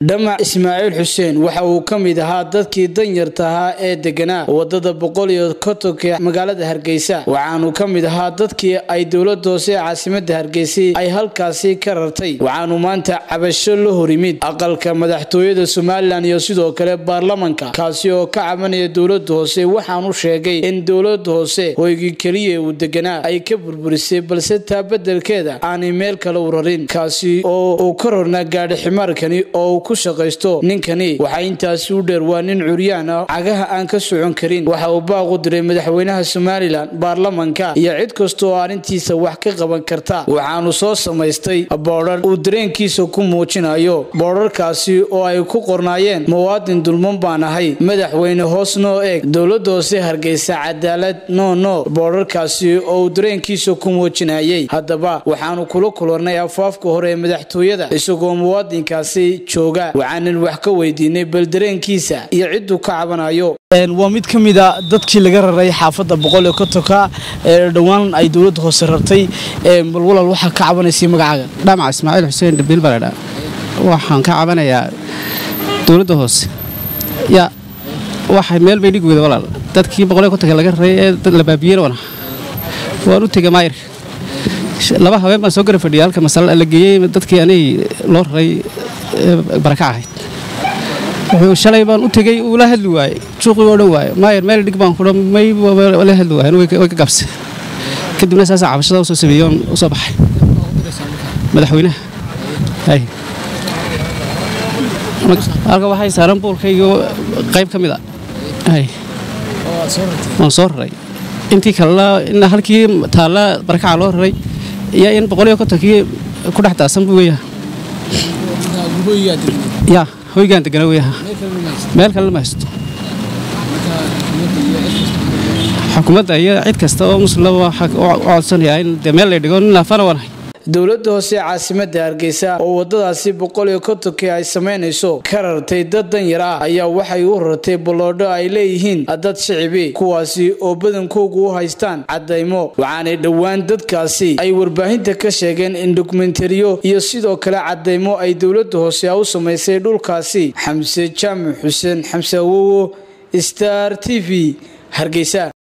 dhamac ismaaciil xuseen waxa uu ka mid ahaa dadkii danyarta ahaa ee deganaa wadada boqol iyo kontonka magaalada hargeysa waxaanu ka mid ahaa dadkii ay dowlada hoose ee caasimada hargeysa ay halkaasi ka rartay waxaanu maanta cabasho la horyimid aqalka madaxtooyada somalilan iyo sidoo kale baarlamanka kaasi oo ka cabanaya dowlada hoose waxaanu sheegay in dowlada hoose hoygii keliya uu deganaa ay ka burburisay balse taa bedelkeeda aanay meel kale u rarin kaasi oo uu ka rornaa gaadhi ximaarkani oo ku shaqaysto ninkani waxaa intaasi u dheer waa nin curyaan ah cagaha aan ka socon karin waxa uu baaq u diray madaxweynaha somalilan baarlamanka iyo cid kasta oo arrintiisa wax ka qaban karta waxaanu soo samaystay boodhar uu dareenkiisa ku muujinayo boodharkaasi oo ay ku qornaayeen muwaadin dulman baan ahay madaxweyne hoos noo eeg dowlada hoose hargeysa cadaalad no no boodharkaasi oo uu dareenkiisa ku muujinayay haddaba waxaanu kula kulannay afaafka hore ee madaxtooyada isagoo muwaadinkaasi jooga waxaanan wax ka weydiinay bal dareenkiisa iyo cidduu ka cabanayo waa mid ka mid a dadkii laga raray xaafadda boqol iyo kontonka ee dhowaan ay dowladda hoose rartay bal walaal waxaa ka cabanaysay magacaaga dhamac ismaaciil xuseen dhabiil baledha waxaan ka cabanayaa dowladda hoose ya waxay meel bay dhig weyda walaal dadkii boqol iyo kontonka laga raray ee dad la baabiyeen wana waan u tegay maayirka laba habeen baan soo gara fadhiyay halka masala la geeyey dadkii anay loo raray baraka ahayd wuxuu shalay baan u tegey uu la hadli waayey suuqii oo dhan waaye maayar meel dhig baan kudha may la hadli waayen way ka gabse kadibna saasaa cabashada usoo sameeyey oon u soo baxay madaxweynaha hay halka waxay saaran buulkayga qayb ka mid a hay waan soo raray intii kalena in halkii taalla barakaca loo raray iyo in boqol iyo kontonkii ku dhex daasan buu weeyaha ya hoygaan degana weeyaha meel kale lama haysto xukuumadda iyo cid kasta oo muslimaba waxaa u codsanayaa in dee meel lay dhigo nin laafana waanahay dowlada hoose ee caasimada hargeysa oo wadadaasi boqol iyo kontonkii ay samaynayso ka rartay dad danyar ah ayaa waxay u rartay balloodho ay leeyihiin dad shicibi kuwaasi oo badankoogu u haystaan cadaymo waxaanay dhowaan dadkaasi ay warbaahinta ka sheegeen in dokumentariyo iyo sidoo kale cadaymo ay dowlada hoose u samaysay dhulkaasi xamse jaamac xuseen xamse awowo star t v hargeysa